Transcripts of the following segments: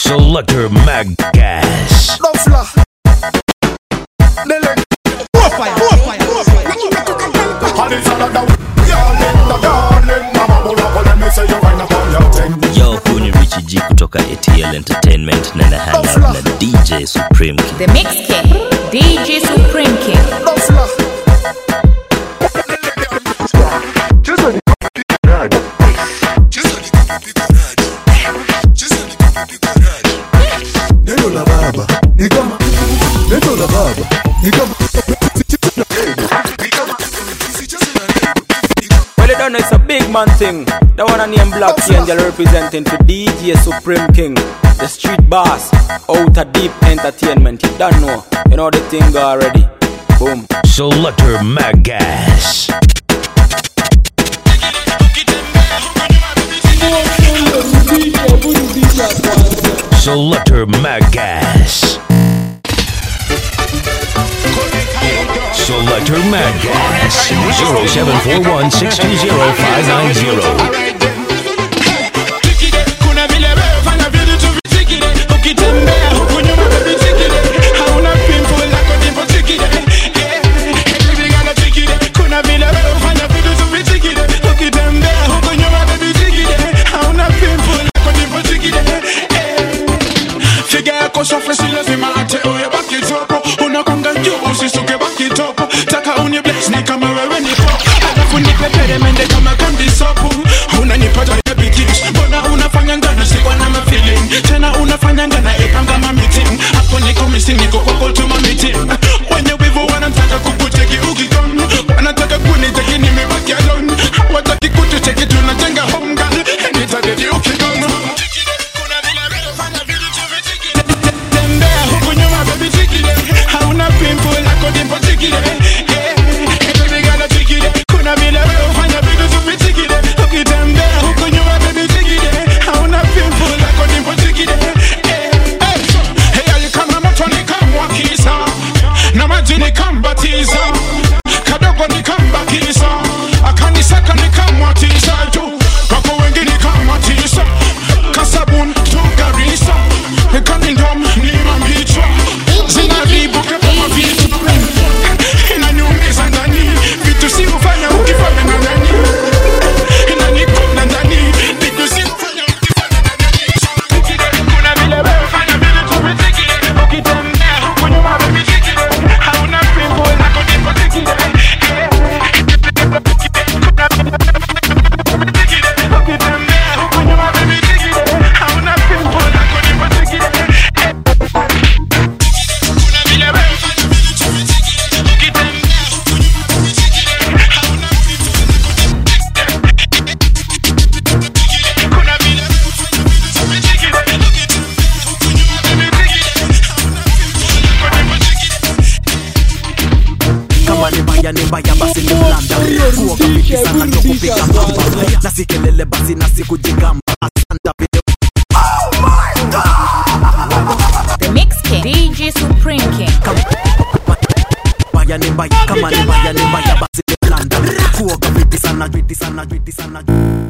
Selector Maggas. Dofla. Dele. Profile, profile, profile. And it's all about darling, the darling. Mama, pull up, let me say you wind up on your thing. yo huu ni Richie G kutoka ATL Entertainment na na hang out na DJ Supreme King. The Mix King, DJ Supreme King. Dofla. Neno la baba ni kama neno la baba ni kama Well, you don't know it's a big man thing. The one I name Black Angel representing for DJ Supreme King, the street boss, outer deep entertainment. You don't know, you know the thing already. Boom. Selector Maggas. Selector Maggas. Selector Maggas. 0741 620 590. Kuna vile wewe fanya vitu tu vitikide ukitembea huku nyuma baby tikide hauna pimple lako ndipo tikide yeah baby gana tikide kuna vile wewe fanya vitu tu vitikide ukitembea huku nyuma baby tikide hauna pimple lako ndipo tikide yeah figa yako safi si lazima ate uye baki topo unakonga juu usisuke baki topo taka uni bless ni kama wewe ni pop alafu nipe peremende kama kandi sopu unanipata ya bigis mbona unafanya ngana sikwa na mafeeling tena unafanya ngana ipanga ma meeting hapo niko missing niko kwa call to my meeting wenye wivu wanataka kukuteki ukikon wanataka kuniteki nimebaki alone hawataki kututeki tunajenga home girl nitadedi ukikon kuna vile vile fanya vitu tu vitikide tembea huku nyuma baby tikide hauna pimple lako ndipo tikide yeah baby gana tikide kuna vile wewe ufanya vitu tu vitikide ukitembea huku nyuma baby tikide hauna pimple lako ndipo tikide yeah hey hey alikama moto nikamwakisa na maji nikambatiza kadogo nikambakiza akanisaka nikamwatisa juu kwako wengi nikamwatisa kasabun tugarisa kanindom nimambichwa zinaribuka kama vitu inaniumiza ndani vitu si ufanya ukifanya na nani inanikonda ndani vitu si ufanya ukifanya na nani kuna vile wewe fanya vile tuvitikile ukitembea huku nyuma vivitikile hauna pimbo lako ndipo tikile ukitembea huku nyuma vivitikile hauna pimbo lako ndipo tikile kuna vile wewe fanya vile tuvitikile ukitembea huku nyuma vivitikile hauna pimbo kuna vile wewe fanya vile tuvitikile ukitembea huku nyuma vivitikile hauna pimbo lako ndipo tikile kama ni mbaya ni mbaya basi ni blanda kuoga vipi sana ndio kupiga pamba na si kelele basi na si kujigamba asanta vile The Mix King, DJ Supreme King. mbaya ni mbaya kama ni mbaya ni mbaya basi ni blanda kuoga vipi sana vipi sana vipi sana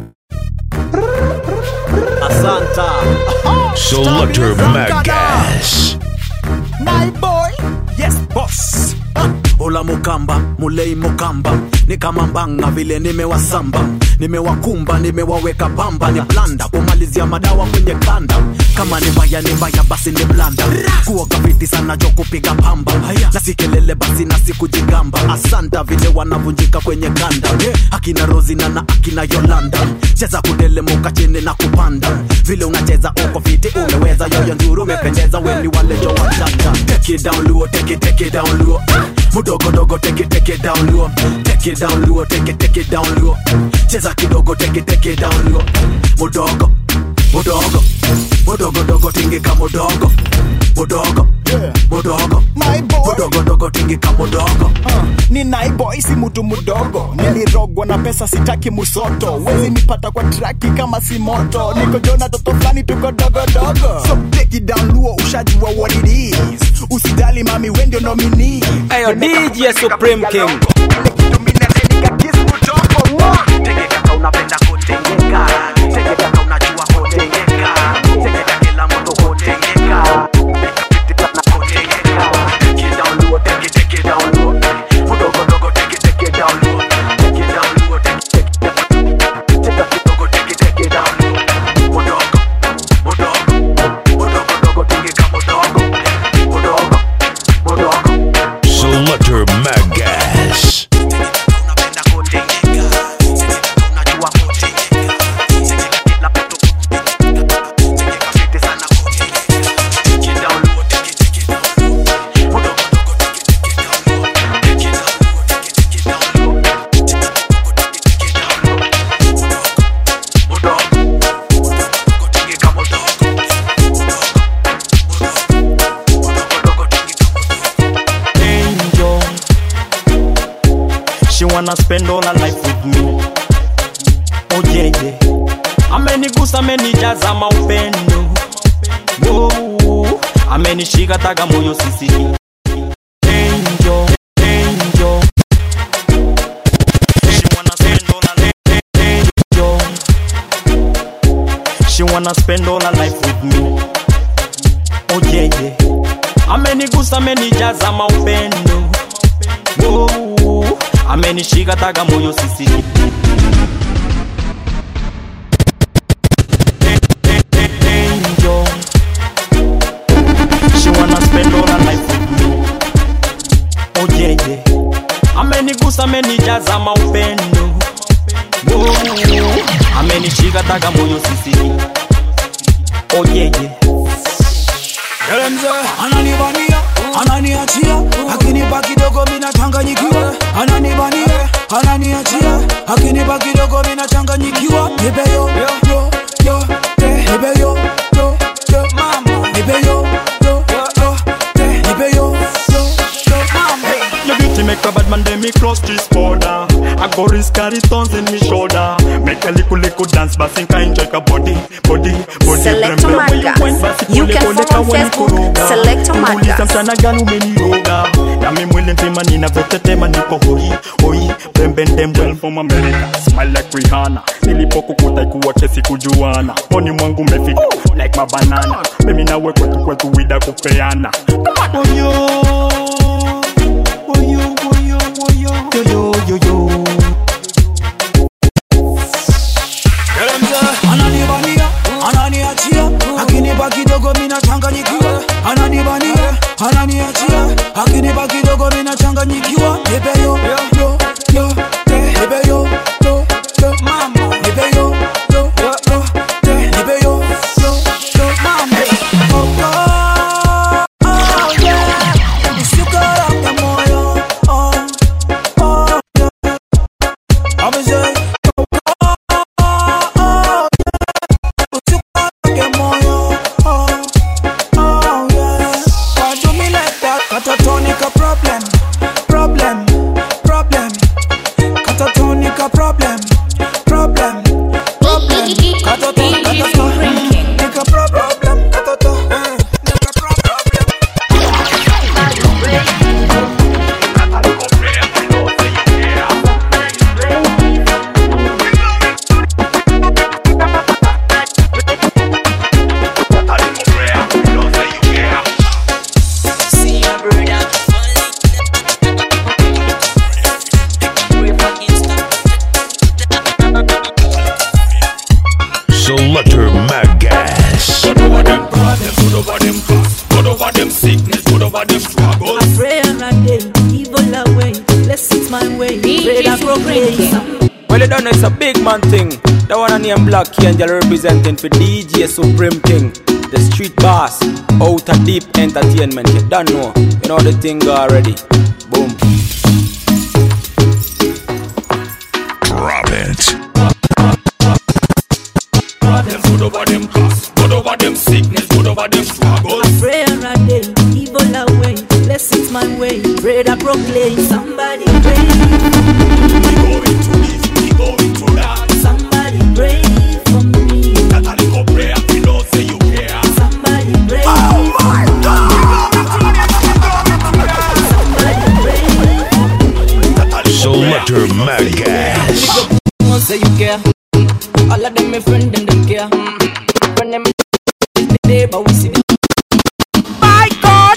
asanta Selector Maggas. my boy yes boss Ola mukamba mulei mukamba ni kama mbanga vile nimewasamba nimewakumba nimewaweka pamba ni blanda kumalizia madawa kwenye kanda kama ni mbaya ni mbaya basi ni blanda kuoga viti sana jo kupiga pamba na si kelele basi na si kujigamba asanta vile wanavunjika kwenye kanda akina rozina na akina yolanda cheza kutelemuka chini na kupanda vile unacheza uko fiti umeweza yoyo nzuri umependeza weni wale jo wachata take it down luo take it take it down luo mudogo dogo take it take it down luo take it down luo take it take it down luo cheza kidogo take it take it down luo mudogo mudogo mudogo dogo tingika mudogo mudogo mudogo My boy. mudogo dogo tingika mudogo ni naiboy si mtu mdogo nilirogwa na pesa sitaki musoto wezi nipata kwa traki kama si moto niko jona toto fulani tuko dogodogo so take it down luo ushajua what it is usidali mami we ndio nomini Ayo DJ Supreme King. tegeka unapenda kutengeka tegeka unajua kutengeka tegeka kila mtu kutengeka wanna spend all her life with me. Oh yeah, yeah. Amenigusa, amenijaza maupendo. Whoa. Amenishika taga moyo sisi. Angel, angel. She wanna spend all her life, angel. She wanna spend all her life with me. Oh yeah, yeah. Amenigusa, amenijaza maupendo. Whoa. Amenishika taga moyo sisi. angel. She wanna spend all her life with me. Oh yeah, yeah. Amenigusa, amenijaza maupendo. Whoa. Amenishika taga moyo sisi. Oh yeah, yeah. ananibania ananiachia akinipa kidogo minachanganyikiwa ananibania ananiachia akinipa kidogo minachanganyikiwa nipeyo yo yo te nipeyo yo yo mama nipeyo yo yo te nipeyo yo yo mama Your beauty make a bad man then me cross this border I go risk carry tons in me shoulder Make a little little dance but think I enjoy a body Body, body Selector Remember when Marcus. went basi You kule can kule follow on kawa Facebook, nikoroga. Selector Muuliza Marcus. mchana gani umeniroga Na mi mwili nzima ninavyotetema niko hoi hoi Pembe ndembe from America Smile like Rihanna Nilipokukuta ikuwa kesi kujuana Poni mwangu umefika like mabanana Mimi nawe kwetu kwetu wida kupeana Come on yo Woyo, woyo, woyo. Yo, yo, yo, yo. ananibania ananiachia akinipa kidogo minachanganyikiwa ananibania ananiachia akinipa kidogo minachanganyikiwa nipeyo yo yo te nipeyo yo yo mama nipeyo yo yo yo te nipeyo yo yo mama oh, oh, oh, yeah. Usikoroge moyo oh, oh, yeah. I'm say, usikoroge moyo oh, oh, yeah. Why do me like that? Catatonica problem, problem, problem. Catatonica problem, problem, problem. Catato, catato. Nica pro- problem, catato. eh. Nica pro- problem. Selector Magas. Good over them problems, good over them costs, good over them sickness, good over them struggles. Prayer and day, evil away, blessings my way. Pray that proclaim. Well, you don't know it's a big man thing. The one I name Black Angel representing for DJ Supreme King, the street boss, outer deep entertainment. You don't know, you know the thing already. Boom. Drop it. Problems, good over them costs, good over them sickness, good over them struggles. Prayer and day, evil away, blessings my way. Pray that proclaim. Somebody pray, We going to this, we going to that. somebody pray for me. That a little prayer, we know say you care. Somebody pray. Selector Magas. One say you care. All of them my friend them them care. Friend them the day, but we see the My God.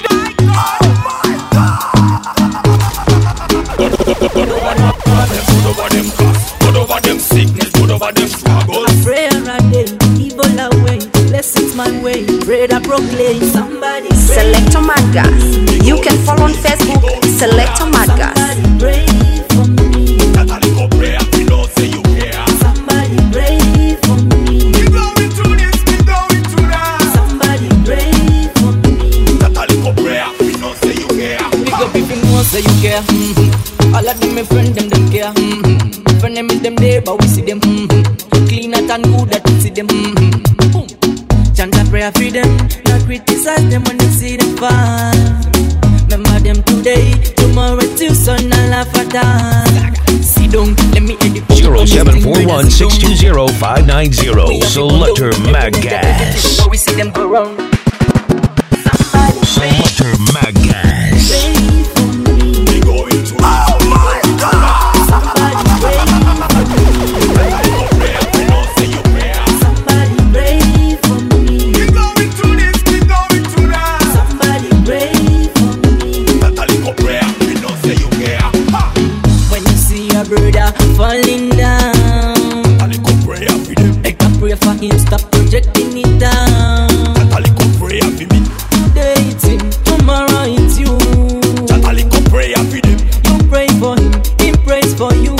Problems, good over them costs, good over them sickness, good over them struggles. Prayer and day, evil away, blessings my way. Pray that proclaim. Somebody pray. Selector Magas. You can follow on Facebook, Selector Magas. Somebody pray for me. That a little prayer, we know say you care. Somebody pray for me. We going to this, we going to that. Somebody pray for me. That a little prayer, we know say you care. Big up if you know say you care. Mm-hmm. All of them my friend them them care. Mm-hmm. Friend them is them there but we see them. Mm-hmm. Clean out and good that we see them. Mm-hmm. Boom. Chant a prayer for them, not criticize them when you see them fall. Remember them today, tomorrow till sun and laugh at us. 617-620-590. Selector Magas. Where we see them go round. Selector Magas. When you see your brother falling down, make a prayer for him, stop projecting it down. Today it's him, tomorrow it's you. You pray for him, he prays for you.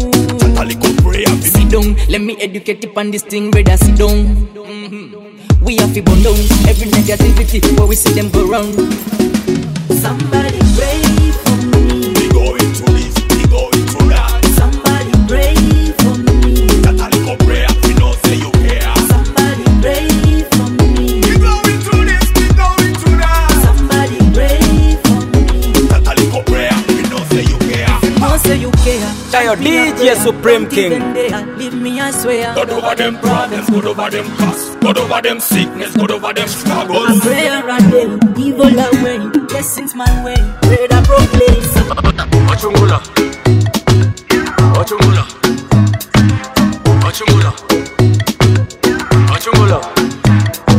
Sit down, let me educate you on this thing, brother. Sit down. Mhm. We have to burn down every negativity where we see them go round. Somebody pray for me. We going to this, we going to that. Somebody pray for me. Catholic prayer, we know say you care. Somebody pray for me. We going to this, we going to that. Somebody pray for me. Catholic prayer, we know say you care. Know say you care. Chayo DJ Supreme King. Leave me, I swear. God over them problems, God over them costs, God over them sickness, God over them struggles. Prayer and day, evil away, blessings my way, pray that proclaim. Ochungula. Ochungula. Ochungula. Ochungula.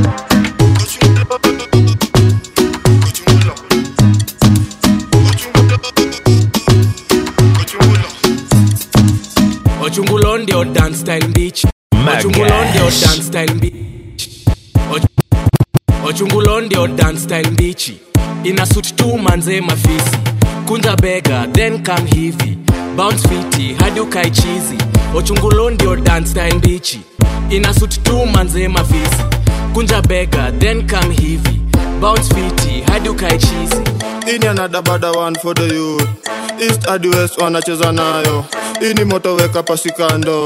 Ochungulo ndio dance style beach. Ochungulo ndio dance style beach. Och- Ochungulo ndio dance style beach. Ina suit tu manze mafisi. Kunja bega then come hivi. Bounce fiti hadi ukae chizi. Ochungulo ndio dance style beach. Ina suit tu manze mafisi. Kunja bega then come hivi. Bounce fiti hadi ukae chizi. ini another bada one for the youth east hadi west wanacheza nayo ini moto weka pasikando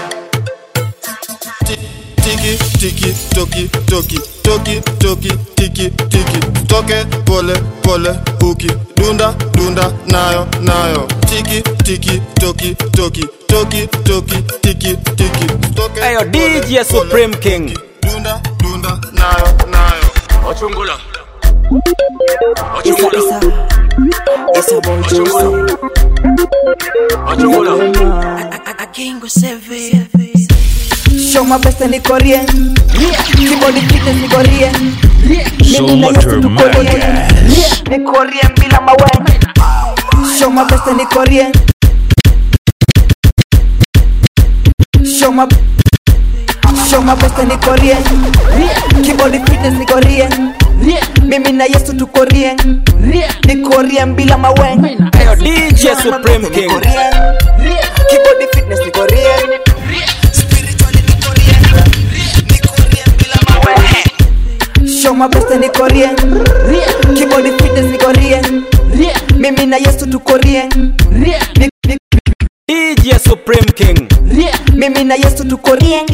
tiki tiki toki toki toki toki tiki tiki toke pole pole uki dunda dunda nayo nayo tiki tiki toki toki toki toki tiki tiki toke Ayo DJ Supreme King. dunda dunda nayo nayo Ochungula. Isa, isa. Isa boy Ochungula. Ochungula. Akingo seve. Show my best and Korean. Keyboard fitness ni Korean. Mimi na Selector Yesu tu Korean. Magas. Ni Korean bila mawe. Show my best and Korean. Show my Show my best and Korean. Keyboard fitness ni Korean. Mimi na Yesu tu Korean. Ni Korean bila mawe. Ayo DJ Supreme King. Keyboard fitness ni Korean. Show my best ni Korean. Keyboard fitness ni Korean. Mimi na Yesu tu Korean. Ni- ni- DJ Supreme King. Mimi na Yesu tu Korean.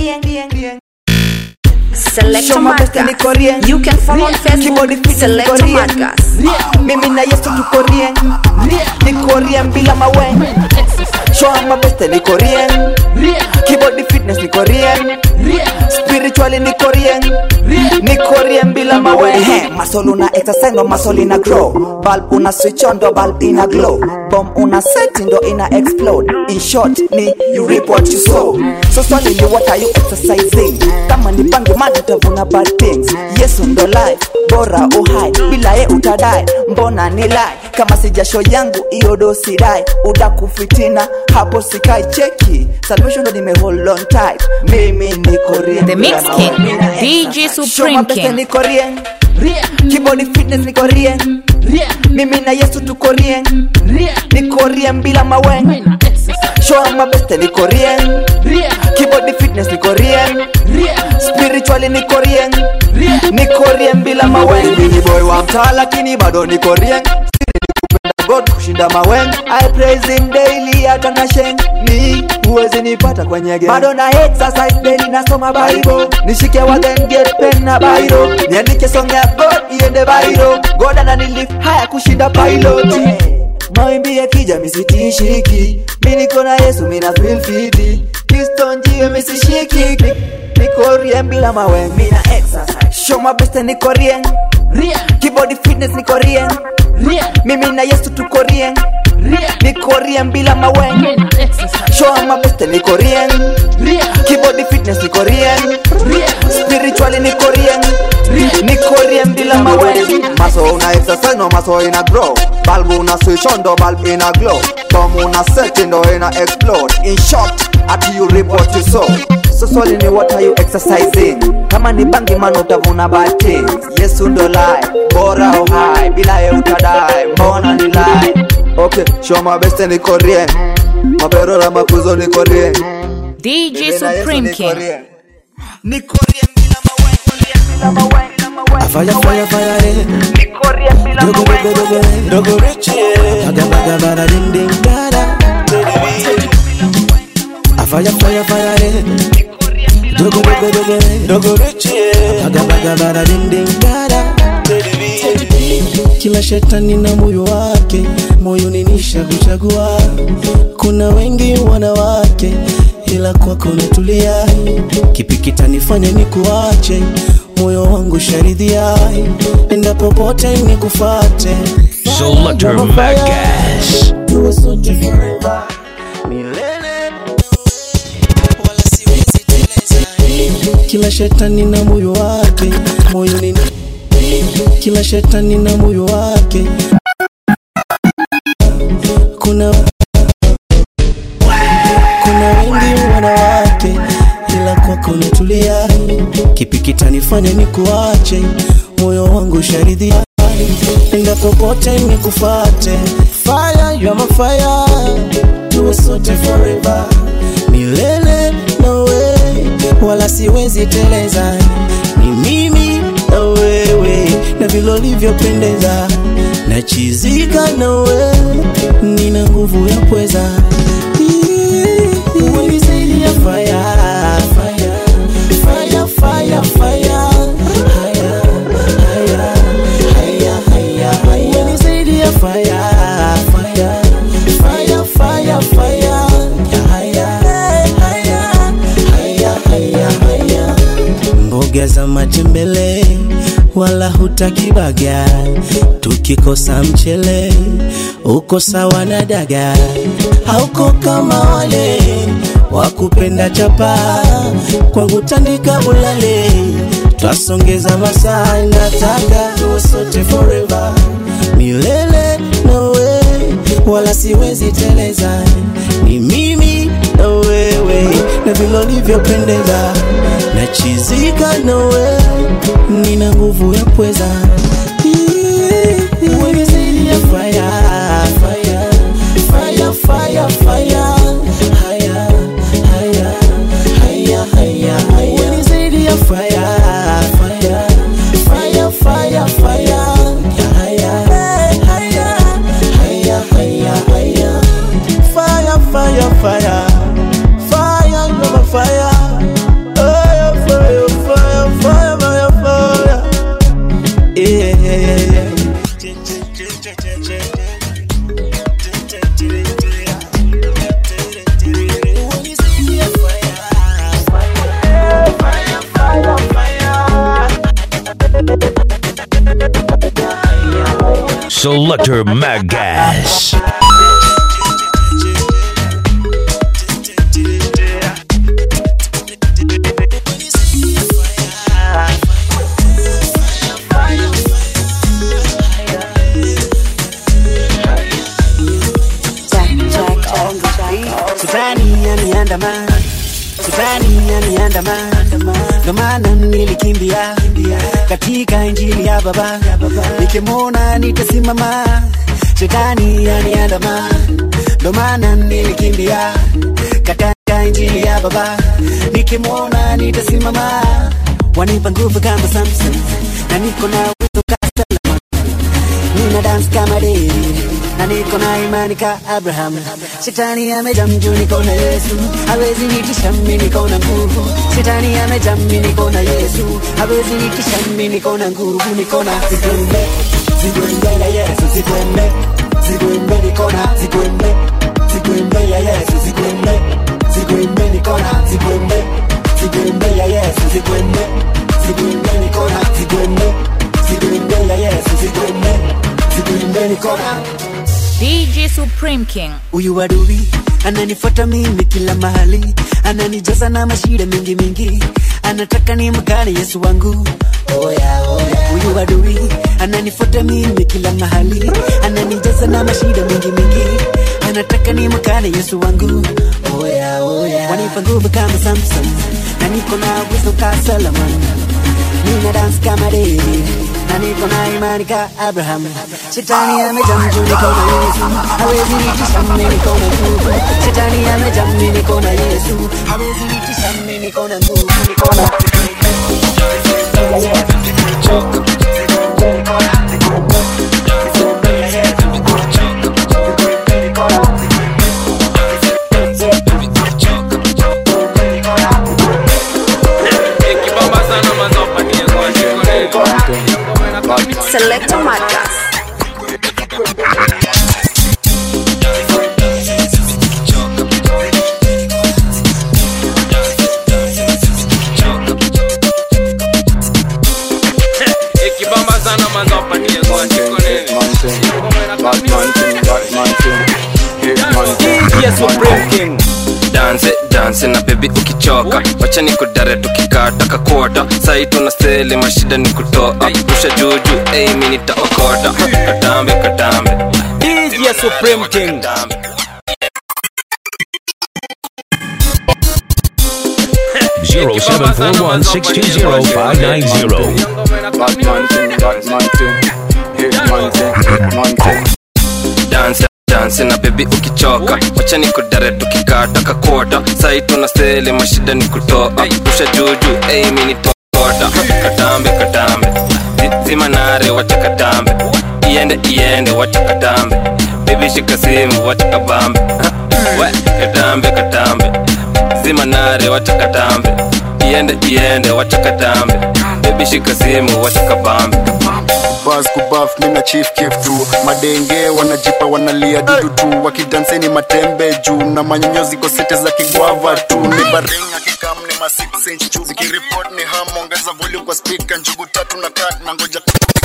Selector Show my best ni Madgas. Korean. You can follow on Keyboard Facebook fitness ni Selector Korean. Madgas. Mimi na Yesu tu Korean. Ni Korean bila mawe. Show my best ni Korean. Keyboard fitness ni Korean. Spiritually ni Korean. Ni Korean bila mawe. Ehe, Muscle una exercise ndo muscle ina grow. Bulb una switch on ndo bulb ina glow. Bomb una set ndo ina explode. In short ni you reap what you sow. So swali ni what are you exercising? Kama ni bangi man utavuna bad things. Yesu ndo life bora uhai bila ye utadai mbona ni lie kama si jasho yangu iyo dosi dai udakufitina hapo sikai cheki salvation ndo nime hold on tight mimi ni korean The Mix King, DJ Supreme King. ni korean keyboard fitness ni korean mimi na yesu tu korean ni korean bila mawe show my best ni korean keyboard fitness ni korean spiritually ni korean ni korean bila mawe mimi boy wa mtaa lakini bado ni korean God kushinda mawen I praise him daily hata na sheng ni huwezi nipata kwenye game bado na exercise daily nasoma bible nishike wa then get pen na bairo niandike song ya God iende bairo God ananilift haya kushinda pilot mawimbi yakija misitishiki mi niko na Yesu mina feel fiti kristo njie misishiki nikorien bila mawe mina exercise show my best nikorien kibody fitness nikorien mimi na yesu tukorien nikorien bila mawe show my best nikorien kibody fitness nikorien spiritually nikorien nikorien bila mawe maso una exercise no maso ina grow balbu una switch on ndo bulb ina glow bomb una set ndo ina explode in short ati you reap what you sow so swali ni what are you exercising kama ni bangi man utavuna bati yesu ndo lai bora uhai bila ye utadai mbona ni lai okay show my best nikorien maperora makuzo nikorien DJ Supreme King. Fire, fire, fire, eh. Dogo, dogo, dogo, eh. Dogo rich, yeah. Baga, baga, bada, ding, ding, dada. A fire, fire, fire, eh. Dogo, dogo, dogo, eh. Dogo rich, yeah. Baga, baga, bada, ding, ding, dada. Kila shetani na moyo wake, moyo ninisha kuchagua. Kuna wengi wanawake, ila kwako natulia. Kipi kitanifanya nikuache? moyo wangu sharidhia, enda popote nikufate. Selector Magas. Tuwe sote forever, milele kila shetani na moyo wake moyo ni kila shetani na moyo wake kuna kuna wengi wanawake ila kwako natulia kipi kitanifanya nikuache moyo wangu sharidhia enda popote nikufate fire you are my fire tuwe sote forever milele nawe wala siwezi teleza ni mimi na wewe na vile ulivyopendeza nachizika nawe nina nguvu ya pweza unisaidia fire, fire, fire, fire, fire. Haya, haya, haya, haya, haya. Unisaidia fire, fire, fire, fire, fire. Haya, haya, haya, haya, haya. mboga za matembele wala hutaki baga tukikosa mchele uko sawa na daga hauko kama wale wakupenda chapa kwangu tandika ulale twasongeza masaa nataka tuwe sote forever milele nawe wala siwezi teleza ni mimi na wewe na vile ulivyopendeza nachizika nawe nina nguvu ya pweza Unisaidia fire, fire, fire, fire, fire. Haya, haya, haya, haya, haya. Unisaidia fire, fire, fire, fire, fire. Haya, haya, haya, haya, haya. Fire, fire, fire. Fire, you're my fire. Fire, fire, fire, fire, fire, fire. Yeah, yeah, yeah, yeah. Selector Magas. Shetani yaniandama, shetani yaniandama, ndo maana nilikimbia katika injili ya Baba, nikimwona nitasimama. Shetani yaniandama, ndo maana nilikimbia katika injili ya Baba, nikimwona nitasimama. Wanipa nguvu kama Samson, na niko na uwezo ka Solomon, nina dance kama David na niko na imani ka Abraham. Shetani amejaa mjuu, niko na Yesu, hawezi nitisha mimi, niko na nguvu. Shetani amejaa mimi, niko na Yesu, hawezi nitisha mimi, niko na nguvu, niko na zigwembe, zigwembe ya Yesu, zigwembe, zigwembe, niko na zigwembe, zigwembe ya Yesu, zigwembe, zigwembe, niko na DJ Supreme King. huyu adui ananifuata mimi kila mahali ananijaza na mashida mingi mingi anataka ni mkane yesu wangu oya oya huyu adui ananifuata mimi kila mahali ananijaza na mashida mingi mingi anataka ni mkane yesu wangu oya oya wanipa nguvu kama samson na niko na uwezo ka solomon nina dance kama david na niko na imani ka abraham shetani amejamju niko na yesu hawezi nitisha mimi niko na nguvu shetani amejamju niko na yesu hawezi nitisha mimi niko na nguvu niko na Selector Madgas. ikibamba sana mazopatie danse danse na bebi ukichoka wacha ni kudare tukikata kakota sai tuna seli mashida ni kutoa rusha juju ei mi nitaokota katambe katambe DJ Supreme King. Zero seven four one six two zero five nine zero. danse danse na bebi ukichoka wacha ni kudare tukikata kakota sai tuna seli mashida ni kutoa rusha juju ei mi nitaokota katambe katambe Zi- zima nare wacha katambe iende iende wacha katambe bebi shika simu wacha kabambe we katambe katambe zima nare wacha katambe iende iende wacha katambe bebi shika simu wacha kabambe bas kubaf mina chief kif tu madenge wanajipa wanalia dudu tu wakidanseni matembe juu na manyonyo ziko sete za kigwava tu ni baringa kikam ni ma 6 inch juu zikiripot ni ham ongeza volume kwa speaker njugu tatu na kat na ngoja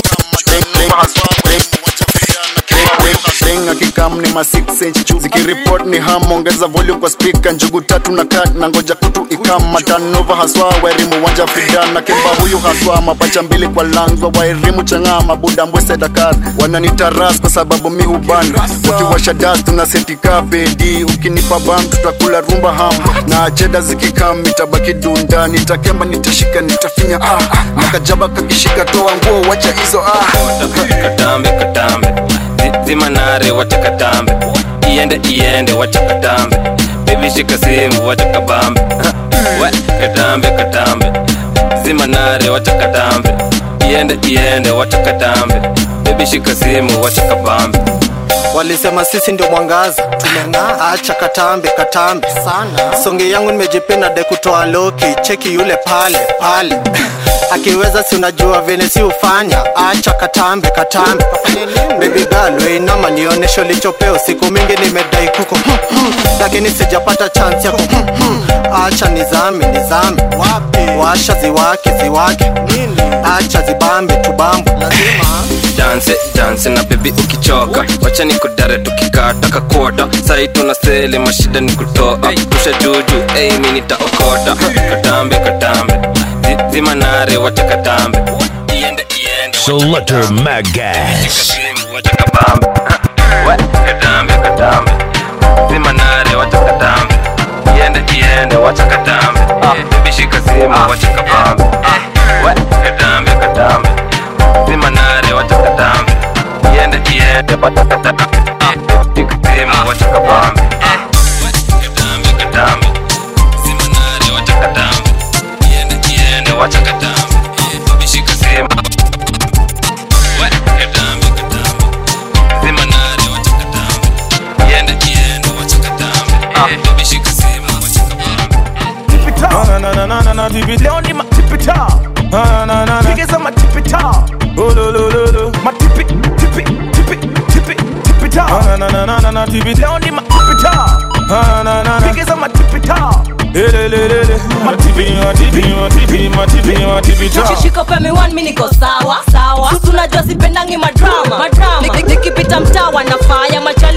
Ring akikam ni ma 6 inch juu zikiripot ni ham ongeza volume kwa speaker njugu tatu na kat na ngoja kutu ikam matanova haswa wairimu wanja fidana kimba huyu haswa mapacha mbili kwa langwa wairimu chang'aa mabuda mbwese dakar wananitaras kwa sababu mi huban ukiwasha das tunasetika pedi ukinipa bam tutakula rumba ham na cheda zikikam itabaki dunda nitakemba nitashika nitafinya ah, ah. nakajaba kakishika toa nguo wacha hizo ah. katambe katambe Zi- zima nare wacha katambe iende iende wacha katambe bebi shika simu wacha kabambe we katambe katambe zima nare wacha katambe iende iende wacha katambe bebi shika simu wacha kabambe walisema sisi ndio mwangaza tumeng'aa acha katambe katambe sana songe yangu nimejipenda de kutoa loki cheki yule pale pale akiweza si unajua vene si ufanya acha katambe katambe bebi galwe inama nionesho lichopeo siku mingi nimedai kuko hmm, hmm, lakini sijapata chance yako hmm, hmm. acha nizame nizame washa ziwake ziwake acha zibambe tubambe lazima danse danse na bebi ukichoka wacha ni kudare tukikata kakota sai tuna seli mashida ni kutoa rusha juju ei mi nitaokota katambe katambe Zi- zima nare wacha katambe iende iende Selector Magas. wacha kabambe we katambe katambe zima nare wacha katambe iende iende wacha katambe bebi shika simu wacha kabambe we katambe katambe zima nare wacha katambe iende iende wacha katambe shika simu wacha kabambe katambe katambe zima nare wacha katambe iende iende wacha katambe bebi shika simu we katambe katambe zima nare wacha katambe iende iende wacha katambe bebi shika simu wacha Na na na na na na tipi leo ni matipita. Na na na na pigiza matipita. Oh lo lo lo lo matipi tipi tipi tipi tipita. Na na na na na na tipi leo ni matipita. Na na na na pigiza matipita. Ele le le le matipi matipi matipi matipi matipita. ukishika pemi one mi niko sawa sawa susu najua sipendangi madrama madrama Nik- nik- nikipita mtaa wanafaya machali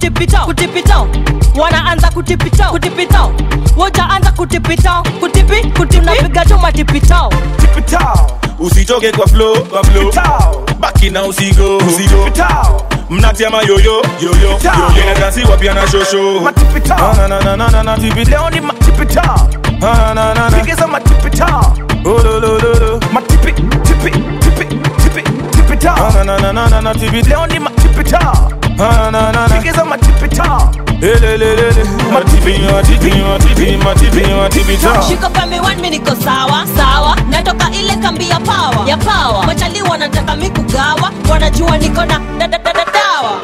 kutipita kutipita wanaanza kutipita kutipita wojaanza kutipita kutipi kutipi tunapiga tu matipitao tipitao usitoke kwa flow kwa flow baki na usigo usigo mnatia mayoyo yoyo inadansiwa pia na shosho na na na na na na tipita leo ni matipita na na na na pigiza matipita oh lo lo lo lo matipi tipi tipi tipi tipita na na na na na na tipita leo ni matipita na na na na pigiza matipita elelelele matipi matipi matipi matipi matipita shika pembe one mi niko sawa sawa natoka ile kambi ya pawa ya pawa machali wanataka mi kugawa wanajua niko na da- da- da- da- dawa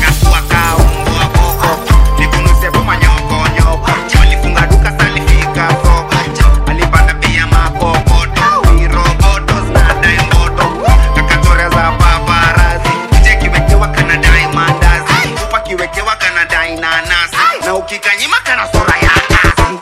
walifunga duka salifika soko alipanda pia makokoto viroboto zinadai moto kakatoria za paparazi kije kiwekewa kanadai mandazi upa kiwekewa kanadai nanasi na ukikanyima kana sura ya kazi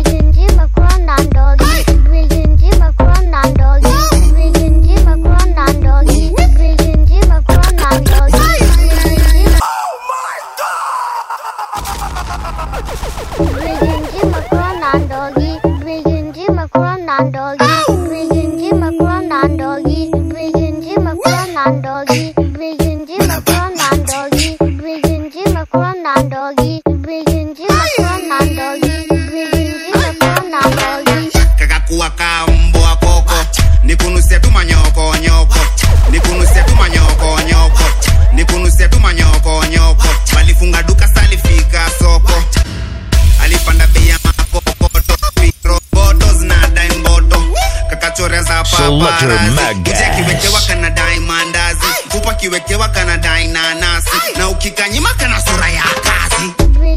kakakuwa ka mbwa koko nikunusia tu manyoko nyoko nikunusia tu manyoko nyoko nikunusia tu manyoko nyoko walifunga duka salifika soko alipanda bei ya makokoto viroboto zinadai mboto kakachorea za Selector paparazi Magas. kuja kiwekewa kanadai mandazi kupa kiwekewa kanadai nanasi na ukikanyima kana sura ya kazi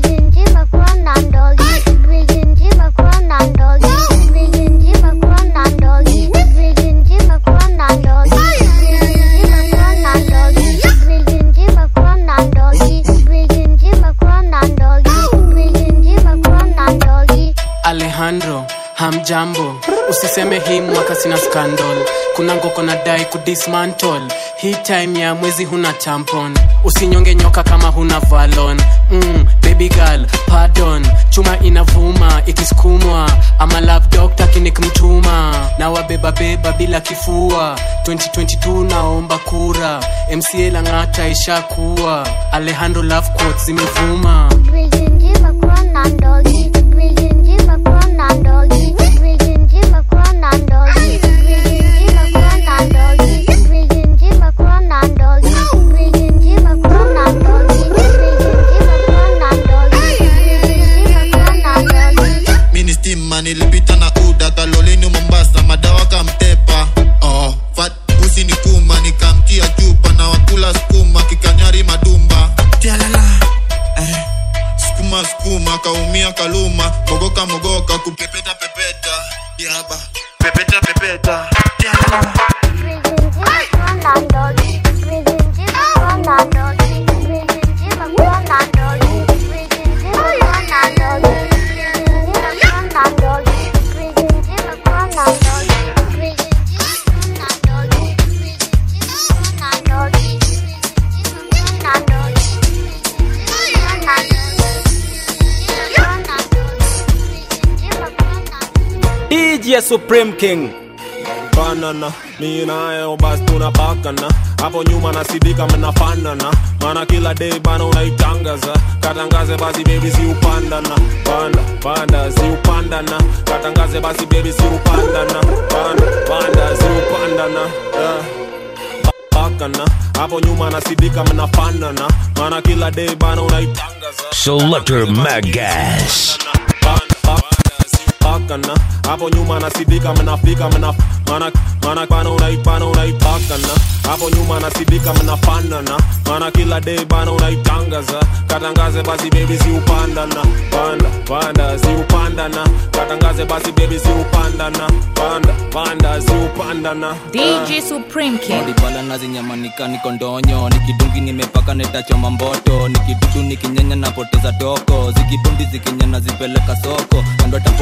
alejandro hamjambo usiseme hii mwaka sina scandal kuna ngoko na dai kudismantle hii time ya mwezi huna tampon usinyonge nyoka kama huna valon mm, baby girl pardon chuma inavuma ikisukumwa ama love doctor kinikmtuma na wabebabeba bila kifua 2022 naomba kura mca lang'ata ishakuwa alejandro love quotes zimevuma mini stima nilipita na uda kalolini mombasa madawa kamtepa oh, fat pusi ni kuma nikamtia chupa na wakula skuma kikanyari madumba tialala eh, skuma skuma kaumia kaluma mogoka mogoka kupepeta pepeta yaba pepeta pepeta tialala DJ Supreme King banana mi nayo basi tunapakana hapo nyuma nasidika mnafanana maana kila day bana unaitangaza katangaze basi bebi si upandana panda panda si upandana katangaze basi bebi si upandana panda panda si upandana yeah. pakana hapo nyuma nasidika mnafanana maana kila day bana unaitangaza Selector Magas. pakana hapo nyuma nasidika mnafika mna mana mana bana unaipana unaipakana hapo nyuma nasidika mnafanana maana kila day bana unaitangaza katangaze basi bebi si upandana panda panda si upandana katangaze basi bebi si upandana panda panda si upandana DJ Supreme King. odibala nazinyamanika niko ndonyo nikidungi nimepaka netachoma mboto nikidudu nikinyenya napoteza toko zikibundi zikinyana zipeleka soko kando tapo machapo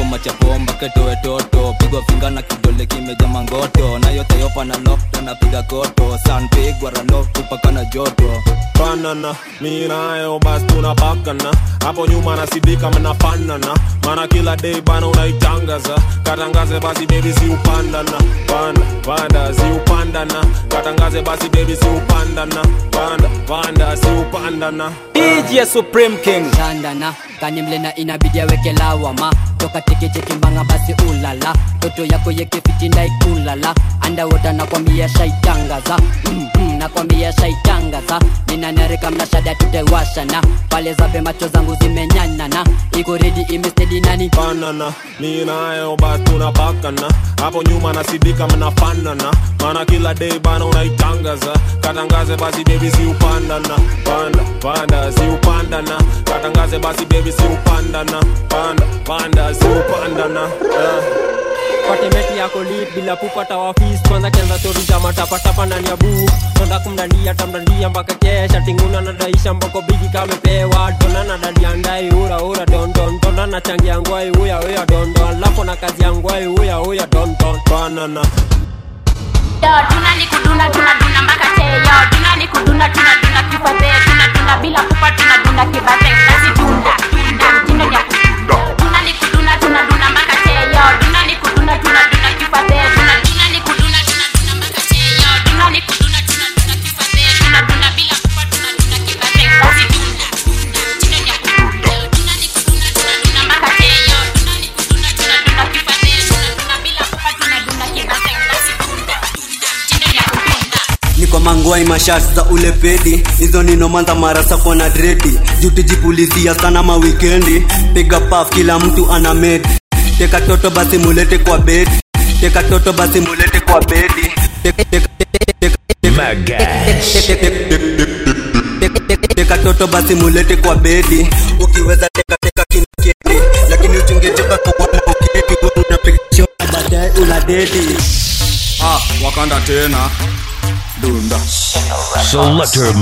mpaka toe toto pigwa finga na kidole kimeja mangoto na yote yopa na nokta napiga koto sanpigwa ralotu paka na joto banana mi nayo basi tunapakana hapo nyuma nasidika mnafanana mana kila day bana unaitangaza katangaze basi bebi si upandana panda panda si upandana katangaze basi bebi si upandana panda panda si upandana DJ Supreme King Shandana kani mlena inabidi aweke lawama toka teketeke mbanga basi ulala toto yako yekefitinda ikulala andawota nakwambia shaitangaza mm -mm, nakwambia shaitangaza ninanarika mnashada tutewashana pale zabe macho zangu zimenyanana iko redi imestedi nani banana mi nayo basi tunapakana hapo nyuma nasidika mnafanana mana kila day bana unaitangaza katangaze basi bebi si upandana panda panda si upandana katangaze basi bebi si upandana panda panda si upandana yeah. patemeti yako lit bila kupata wafis kwanza kianza stori za matapatapa ndani ya buu tonda kumdandia tamdandia mpaka kesha tinguna nadaisha mboko bigi kamepewa dona na dadi andai ura ura dondon tonda na changi ya ngwai uya uya dondon lapo na kazi ya ngwai uya uya dondon banana Yo, tuna ni kuduna tunaduna mpaka che yo tuna ni kuduna tunaduna kifate tunaduna bila kupa tunaduna kibate basi tunda tunda mtindo ni ya kudunda tuna ni kuduna tunaduna mpaka che yo tuna ni kuduna tunaduna kifate tunaduna ni kuduna tunaduna mpaka che yo tuna ni kuduna tunaduna kifate tunaduna bila kupa tunaduna kibate basi tunda tunda mtindo ni ya kudunda tuna ni kuduna tunaduna mpaka che yo tuna ni kuduna tunaduna kifate tunaduna bila kupa tunaduna kibate basi tunda niko mangwai mashati za ule pedi hizo ninomanza marasa kona dredi jutijipulizia sana mawikendi piga paf kila mtu ana medi teka toto basi mulete kwa bedi teka toto basi mulete kwa bedi Teka- teka- teka- teka- teka toto basi mulete kwa bedi ukiweza teka teka kinaketi lakini uchungetoka kuona uketi wewe unapiga shot baadaye una dedi ah wakanda tena dunda Selector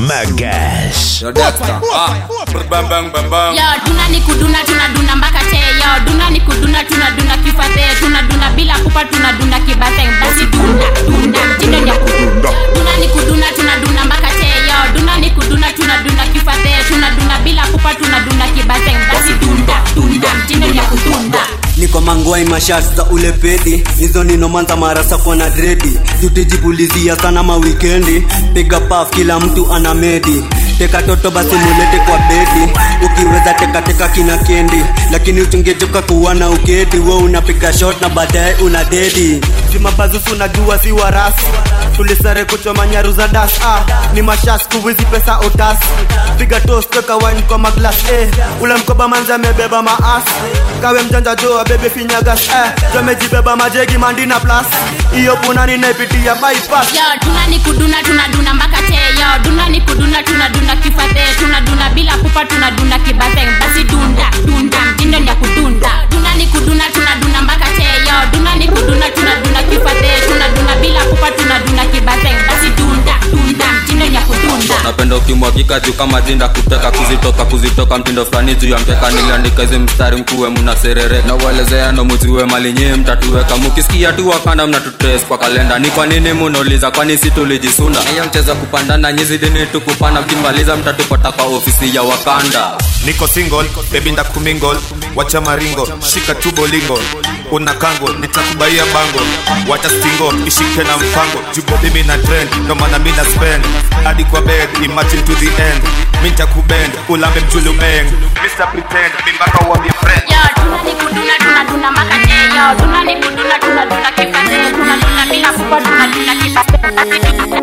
Magas. Yo, Dexter. Ah, bang bang bang bang. yo tuna ni kuduna tunaduna mpaka che yo duna ni kuduna tunaduna kifate tunaduna bila kupa tunaduna kibate basi dunda dunda mtindo ni ya kudunda duna ni kuduna tunaduna mpaka che yo duna ni kuduna tunaduna kifate tunaduna bila kupa tunaduna kibate basi dunda dunda mtindo ni ya kudunda niko mangwai mashati za ule pedi hizo ninomanza marasa kona dredi jutijipulizia sana mawikendi piga paf kila mtu ana medi teka toto basi mulete kwa bedi ukiweza teka teka kina kendi lakini uchungejoka kuwa na ukedi we unapiga shot na baadaye una dedi jumabazusu najua si warasi tulisare kuchoma nyaru za das ah, ni mashas kuwizi pesa otas piga tos toka wine kwa maglas eh, ule mkoba manzi amebeba maas kawe mjanja joa bebe finyagas eh, jomejibeba majegi mandina plus iyo punani naipitia bypass yo tuna ni kuduna tunaduna mpaka che yo duna ni kuduna tunaduna kifate tunaduna bila kupa tunaduna kibate basi dunda dunda mtindo ni ya kudunda duna ni kuduna tunaduna mpaka che yo duna ni kuduna tunaduna kifate tunaduna bila kupa tunaduna kibate basi dunda dunda mtindo ni ya kudunda napenda ukimwakika juu kama jinda kuteka kuzitoka kuzitoka mtindo fulani juu ya mkeka niliandika hizi mstari mkuwe muna serere na uelezea no muziwe malinyie mtatuweka mukisikia tu wakanda mnatutres kwa kalenda ni kwa nini munauliza kwani si tulijisunda hiyo mcheza kupandana nyizidini tukupanda mkimaliza mtatupata kwa ofisi ya wakanda niko single bebi ndakumingle wacha maringo shika tu bolingo una kango nitakubaia bango wacha stingo ishike na mpango jubo mimi na trend ndo maana mi na spend hadi kwa bed imagine to the end mi nitakubend ulambe mjulu bang Mr. Pretend mi mpaka uambie friend yo tuna ni kuduna tunaduna mpaka che yo duna ni kuduna tunaduna kifate tunaduna bila kupa tunaduna kibate basi dunda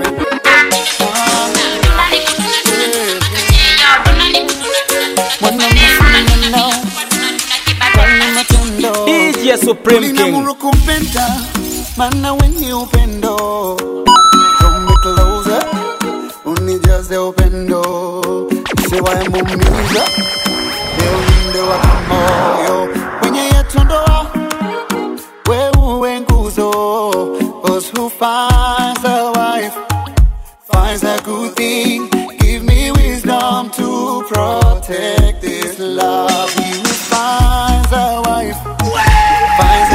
duna ni kuduna tunaduna mpaka che yo duna ni kuduna tunaduna kifate tunaduna bila kupa tunaduna kibate DJ Supreme King kumpenda mana wenye upendo Come me closer unijaze upendo siwaemumiza neulinde wa moyo kwenye yetu ndoa wewe nguzo Cause who finds a wife finds a good thing give me wisdom to protect this love he who finds a wife finds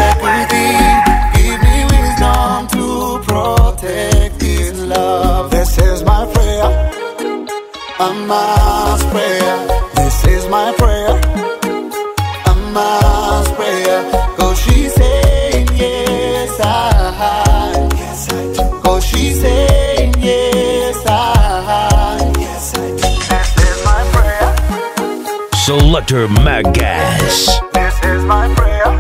a mass prayer. This is my prayer, a mass prayer. Cause she's saying yes, I. Yes, I do. Cause she's saying yes, I. Yes, I do. This is my prayer. Selector Magas. This is my prayer.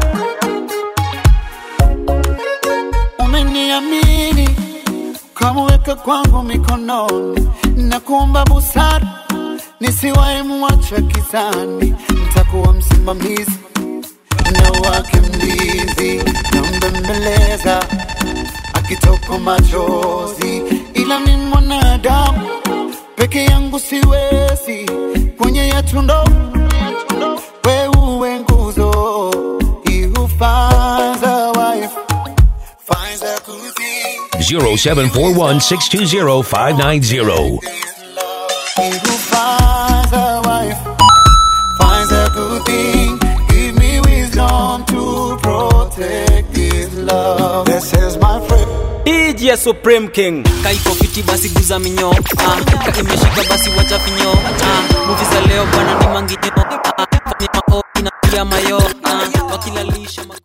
Umeniamini kamweka kwangu mikononi, na kuomba busara nisiwahi muacha kizani, nitakuwa msimamizi na wake mlinzi, nambembeleza akitoka machozi, ila mi mwanadamu peke yangu siwezi, kwenye yetu ndo we uwe nguzo, he who finds a wife finds a good thing. 0741 620 590. He who finds a wife finds a good thing. Give me wisdom to protect this love. This is my friend. DJ Supreme King. kaiko fiti basi guza minyo ah, ka imeshika basi wacha finyo ah, muvi za leo bwana ni manginyo ah, fanya mao inapiga mayo ah, wakilalisha ma-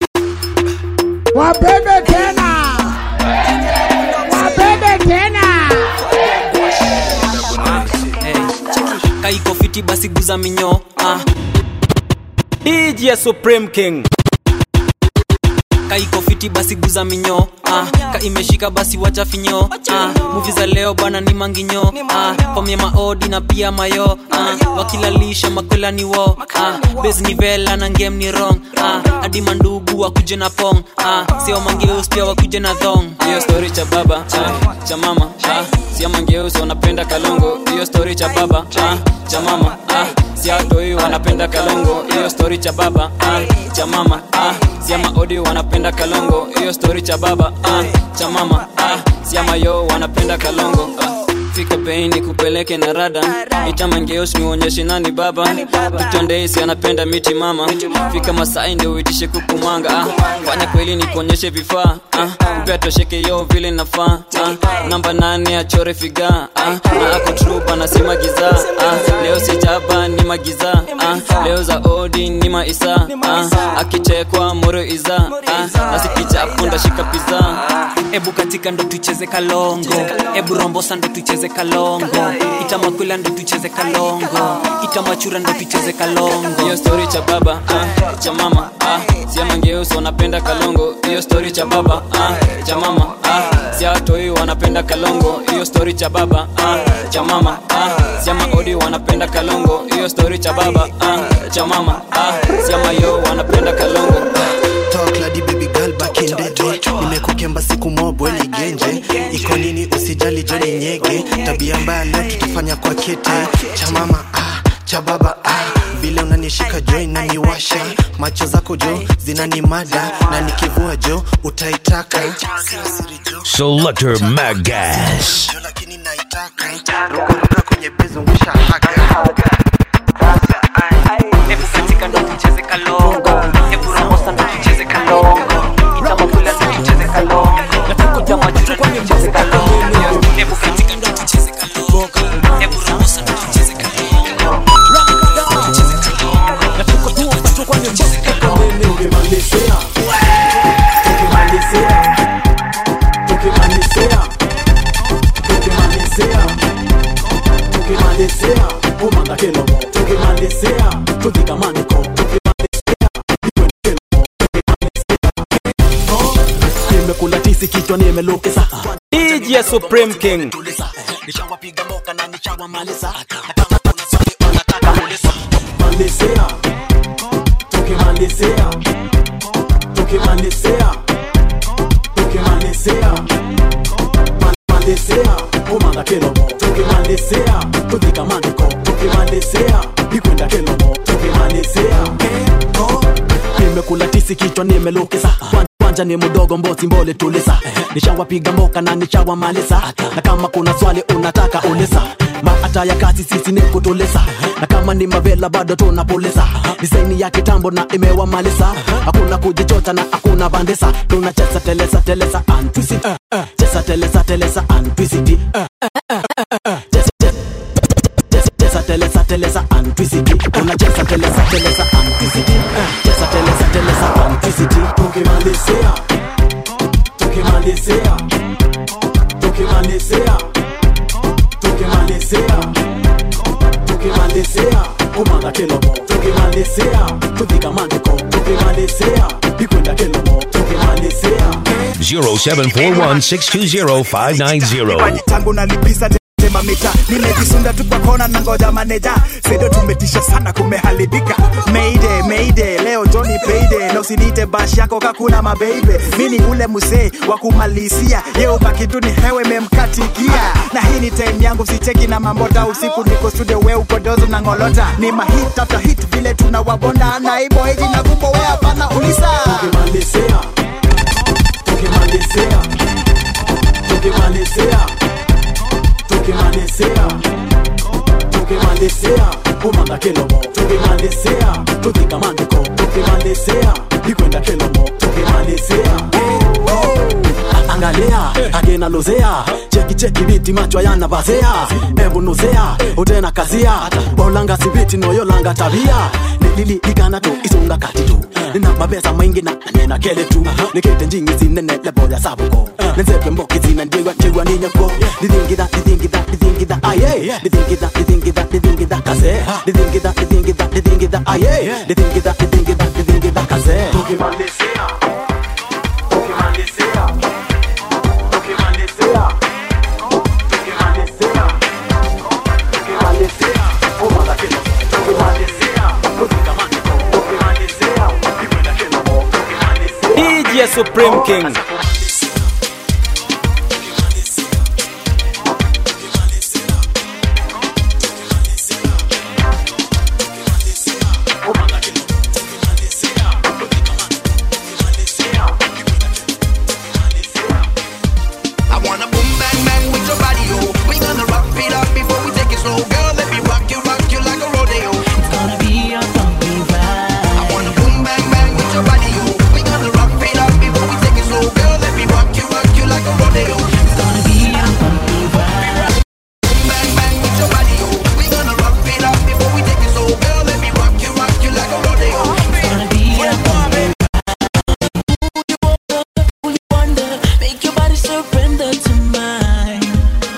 Wabebe tena. Wabebe tena. kaiko fiti basi guza minyo ah, DJ Supreme King. kaiko fiti basi guza minyo ah, ka imeshika basi wacha finyo ah, muvi za leo bwana ni manginyo ah, pomye maodi na pia mayo ah, wakilalisha makwela ni wo ah, bes ni vela na ngem ni rong ah, hadi mandugu wakuje na pong ah, sio mangeus pia wakuje na thong hiyo story cha baba ah, cha mama ah, sio mangeus wanapenda kalongo hiyo story cha baba ah, cha mama ah, siatoi wanapenda kalongo hiyo story cha baba ah, cha mama ah, sia maodi wanapenda kalongo hiyo story cha baba ah, cha mama ah, sia mayo wanapenda kalongo ah. fika bei ni kupeleke na rada itamangeos niuonyeshe nani baba tutondeisi anapenda miti mama fika masai ndio uitishe kukumanga ah. fanya kweli ni kuonyeshe vifaa ah. upea tosheke yo vile nafaa ah. namba nane achore figa ah. na ako trup anasema giza ah. leo sijaba ni magiza ah. leo za odi ni maisa ah. akichekwa moro iza ah. nasikichapo ndashika piza ebu katika ndo tucheze kalongo ebu rombosa ndo tucheze kalongo itamakwila ndo tucheze kalongo itamachura ndo tucheze kalongo hiyo story cha baba ah, cha mama ah, siamangeusi wanapenda kalongo hiyo story cha baba ah, cha mama ah, siatoi wanapenda kalongo hiyo story cha baba ah, cha mama ah, siamaodi wanapenda kalongo hiyo story cha baba ah, cha mama ah, siamayo wanapenda kalongo Talk lady baby girl back in the day nimekukemba siku mobwe ligenje iko nini usijali joni nyege tabia mbaya leo tutafanya kwa kete cha mama ah, cha baba ah. vile unanishika jo inaniwasha macho zako jo zinanimada na nikivua jo utaitaka Sio siri jo Selector Magas. rukaruka kwenye bezungusha haga Ebu katika ndo tucheze kalongo Ebu rombosa ndo tucheze kalongo Itamakula ndo tucheze kalongo Nakuja majura ndo tucheze kalongo Ebu katika ndo tucheze kalongo Ebu rombosa ndo tucheze kalongo Tucheze kalongo Ukimalizia, ukimalizia, ukimalizia, ukimalizia, ukimalizia, umanga kelomo, ukimalizia, tukigamaniko, ukimalizia, iwe kelomo, ukimalizia, nimekula tisi kichwa nimelukisa DJ Supreme King. nishawapiga moka na nishawamaliza malizia tukimalizia tukimalizia tukimalizia Ma- malizia umanga kelomo tukimalizia tudhikamaniko tukimalizia ikwenda kelomo tukimalizia nimekula tisi kichwa nimelukisa Kwan- kwanja ni mdogo mbozi mbole tulisa nishawapiga mboka na nishawamaliza na kama kuna swali unataka uliza maata ya kazi sisi ni kutulisa na kama ni mavela bado tunapulisa disaini ya kitambo na imewamaliza hakuna kujichota na hakuna bandisa tunacheza telesa telesa antwisiti cheza telesa telesa antwisiti Cheza- cheza- tukimalizia tukimalizia kumanga kilomo tukimalizia kufika mandiko tukimalizia ikwenda kilomo tukimalizia 0741-620-590. tangu nalipisa tema mita nimejisunda tu kwa kona na ngoja maneja sedo tumetisha sana kumeharibika mayday mayday leo Johnny payday na usinite bash yako kakuna mabeibe mini ule mzee wa kumalizia ye ubaki tu ni hewe memkatikia na hii ni time yangu sicheki na mambota usiku niko studio we uko dozo na ngolota ni mahit after hit vile tunawabonda na ibo hiji na kumbo we hapana ulisa tukimalizia tukimalizia tukimalizia tukimalizia tukimalizia kumanga kilomo tukimalizia tufika mandiko tukimalizia ikwenda kilomo tukimalizia angalia agena lozea cheki cheki biti macho yanavazea embunuzea utena kazia olanga sibiti noyolanga tabia nilili ligana tu isunga kati tu nina mabesa maingi na nena kele tu nikete njingi zinene leboya sabuko nenzepe mboki zina ndigwa ndigwa ninyako didingida didingida didingida aye didingida didingida didingida kaze didingida didingida didingida aye didingida didingida didingida kaze tukimalizia tukimalizia tukimalizia tukimalizia tukimalizia kumanga kilo tukimalizia kufika mandiko tukimalizia ikwenda kilomo tukimalizia DJ Supreme King. I wanna boom bang bang with your body, oh. We gonna rock it up before we take it slow, girl. Let me rock you, rock you like a rodeo. It's gonna be a bumpy ride. I wanna boom bang bang with your body, oh. We gonna rock it up before we take it slow, girl. Let me rock you, rock you like a rodeo. It's gonna be a bumpy ride. Boom bang bang with your body, oh. We gonna rock it up before we take it slow, girl. Let me rock you, rock you like a rodeo. It's gonna be a bumpy wonder, make your body surrender to mine.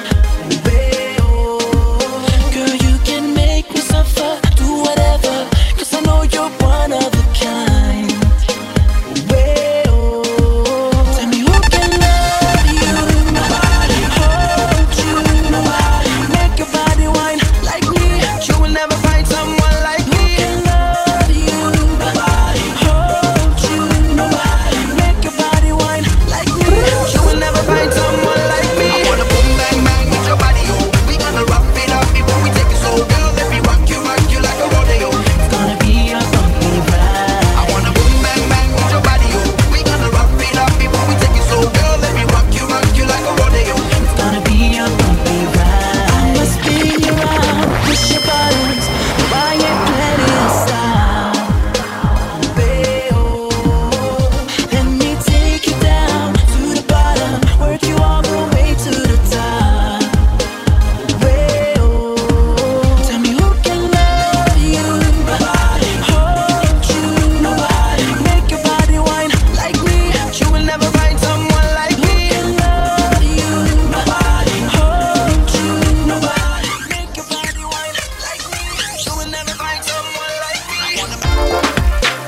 Babe, Girl, you can make me suffer, do whatever, cause I know you're one of a kind. Babe, tell me who can love you, nobody, hold you, nobody, make your body whine like me. You will never find someone like me. Who can love you, nobody, hold you, nobody, make your body whine like me. You will never find someone like me. I wanna boom bang bang with your body, oh. We gonna rock it up before we take it slow, girl. Let me rock you, rock you like a rodeo. It's gonna be a bumpy ride. I wanna boom bang bang with your body, oh. We gonna rock it up before we take it slow, girl. Let me rock you, rock you like a rodeo. It's gonna be a bumpy ride. I'ma spin you around, push your buttons, buy it plenty of style. Babe, let me take you down to the bottom, work you all the way to the top. Babe, tell me who can love you, nobody, hold you, nobody, Make your body whine like me. You will never find someone like me. love you, Nobody hold you, nobody. make your body whine like me. You will never find someone like me. I wanna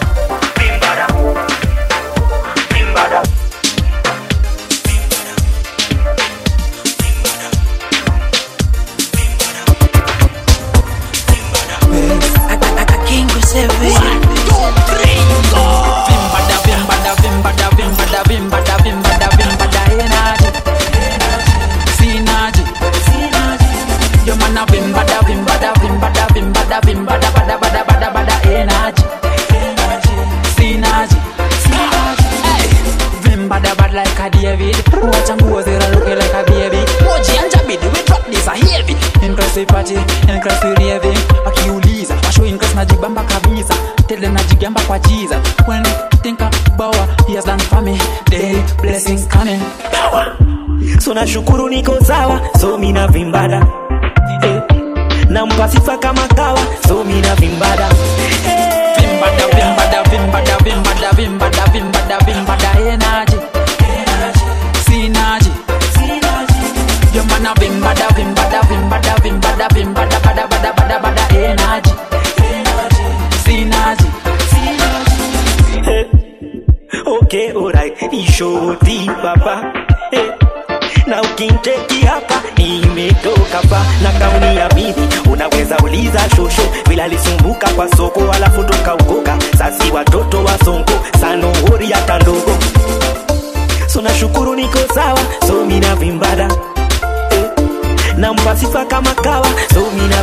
Like a David, watch and go there looking like a baby. Moji and Jabidi, we drop this a heavy. Increase party, increase raving. Akiuliza, washo increase najibamba kabisa. Tele najigamba kwa Jesus. When they think about what he has done for me, daily blessings coming. Power. so nashukuru niko sawa so mina vimbada eh. nampa sifa kama kawa so mina vimbada Vimbada, vimbada, vimbada, vimbada, vimbada, vimbada, vimbada, energy. Synergy. Your man a vimbada, vimbada, vimbada, vimbada, za shosho vile alisumbuka kwa soko alafu tukaukoka sasi watoto wa sonko sanohori hata ndogo so nashukuru niko sawa so mina vimbada eh. nampa sifa kama kawa so mina